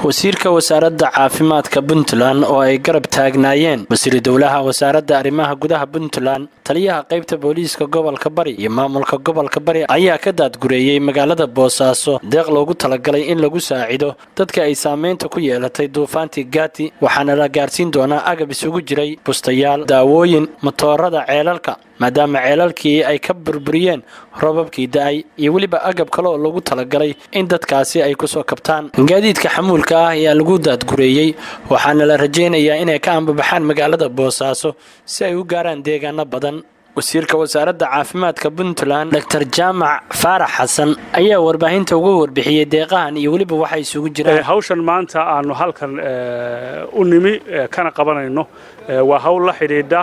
wasiirka wasaaradda caafimaadka puntland oo ay garab taagnaayeen wasiir dowlaha wasaaradda arrimaha gudaha puntland taliyaha qaybta booliiska gobolka bari iyo maamulka gobolka bari ayaa ka daadgureeyey magaalada boosaaso deeq loogu talagalay in lagu saacido dadka ay saameynta ku yeelatay duufaantii gaati waxaana la gaarsiin doonaa agab isugu jiray bustayaal daawooyin matoorada ceelalka maadaama ceelalkii ay ka burburiyeen roobabkii da-ay iyo weliba agab kale oo lagu talagalay in dadkaasi ay kusoo kabtaan gaadiidka xamuulka ah ayaa lagu daadgureeyey waxaana la rajaynayaa inay ka ambabaxaan magaalada boosaaso si ay u gaaraan deegaano badan wasiirka wasaaradda caafimaadka puntland dor jaamac faarax xasan ayaa warbaahinta uga warbixiyey deeqahan iyo weliba waxay isugu jiraan hawshan maanta aanu halkan u nimi kana qabanayno waa hawl la xidhiidha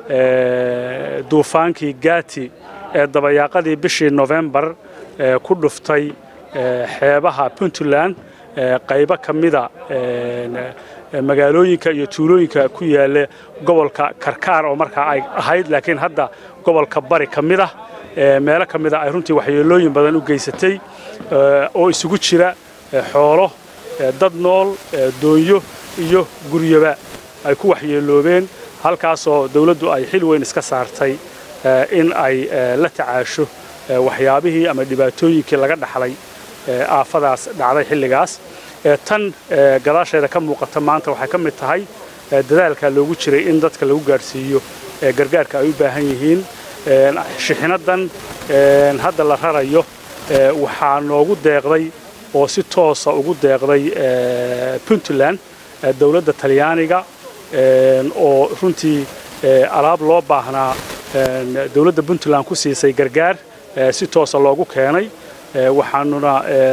duufaankii gaati ee dabayaaqadii bishii nofembar ku dhuftay xeebaha puntland qaybo ka mida magaalooyinka iyo tuulooyinka ku yaalla gobolka karkaar oo markaa ay ahayd laakiin hadda gobolka bari ka mid ah meelo ka mida ay runtii waxyeelooyin badan u geysatay oo isugu jira xoolo dad nool doonyo iyo guryoba ay ku waxyeeloobeen halkaasoo dawladdu ay xil weyn iska saartay in ay la tacaasho waxyaabihii ama dhibaatooyinkii laga dhaxlay aafadaas dhacday xilligaas tan gadaasheeda ka muuqata maanta waxay ka mid tahay dadaalka loogu jiray in dadka lagu gaadhsiiyo gargaarka ay u baahan yihiin shixinadan hadda la rarayo waxaa noogu deeqday oo si toosa ugu deeqday puntland dowladda talyaaniga oo runtii alaab loo baahnaa dowladda puntland ku siisay gargaar si toosa loogu keenay waxaanuna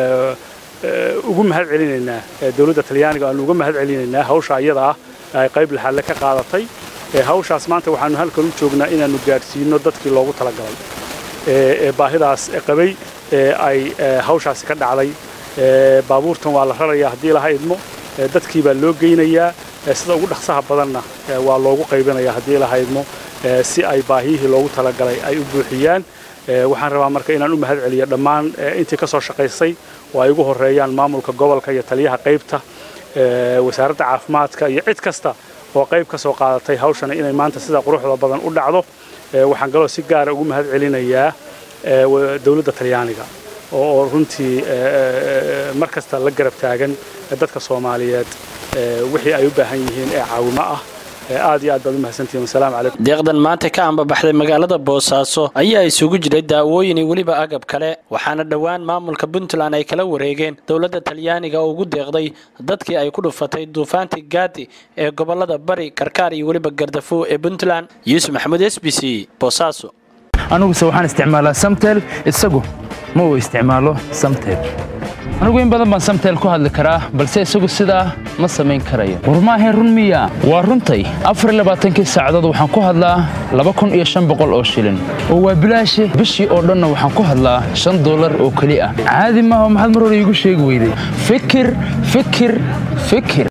ugu mahad celinaynaa dowladda talyaaniga aanu uga mahad celinaynaa hawsha iyada ah ay qayb laxaadle ka qaadatay hawshaas maanta waxaanu halkan u joognaa inaannu gaadhsiino dadkii loogu talagalay ee baahidaas qabay ee ay hawshaasi ka dhacday baabuurtan waa la rarayaa haddii laha idmo dadkii baa loo geynayaa sida ugu dhaqsaha badanna waa loogu qaybinayaa haddii laha idmo si ay baahiyihii loogu talagalay ay u buuxiyaan waxaan rabaa marka inaan u mahad celiyo dhammaan intii ka soo shaqaysay oo ay ugu horeeyaan maamulka gobolka iyo taliyaha qaybta wasaaradda caafimaadka iyo cid kasta oo qayb ka soo qaadatay hawshana inay maanta sida quruxda badan u dhacdo waxaan kaloo si gaara ugu mahad celinayaa dowladda talyaaniga oo runtii mar kasta la garab taagan dadka soomaaliyeed wixii ay u baahan yihiin ee caawimo ah aad iyo aad baad u mahadsantihiin wasalaamu calaykum deeqdan maanta ka ambabaxday magaalada boosaaso ayaa isugu jiray daawooyin iyo weliba agab kale waxaana dhowaan maamulka puntland ay kala wareegeen dowladda talyaaniga oo ugu deeqday dadkii ay ku dhufatay duufaantii gaati ee gobolada bari karkaar iyo weliba gardafo ee puntland yuusuf maxamuud s b c boosaaso aniguse waxaan isticmaalaa samtel isagu ma uu isticmaalo samtel anigu in badan baan samtel ku hadli karaa balse isagu sidaa ma samayn karayo war maahayn run miya waa runtay afarlabaaatankii saacadood waxaan ku hadlaa laba kun iyo shan boqol oo shilin oo waa bilaashe bishii oo dhanna waxaan ku hadlaa shan dollar oo keli ah caadi maaha maxaad mar hore iigu sheegi weyday fikir fikir fikir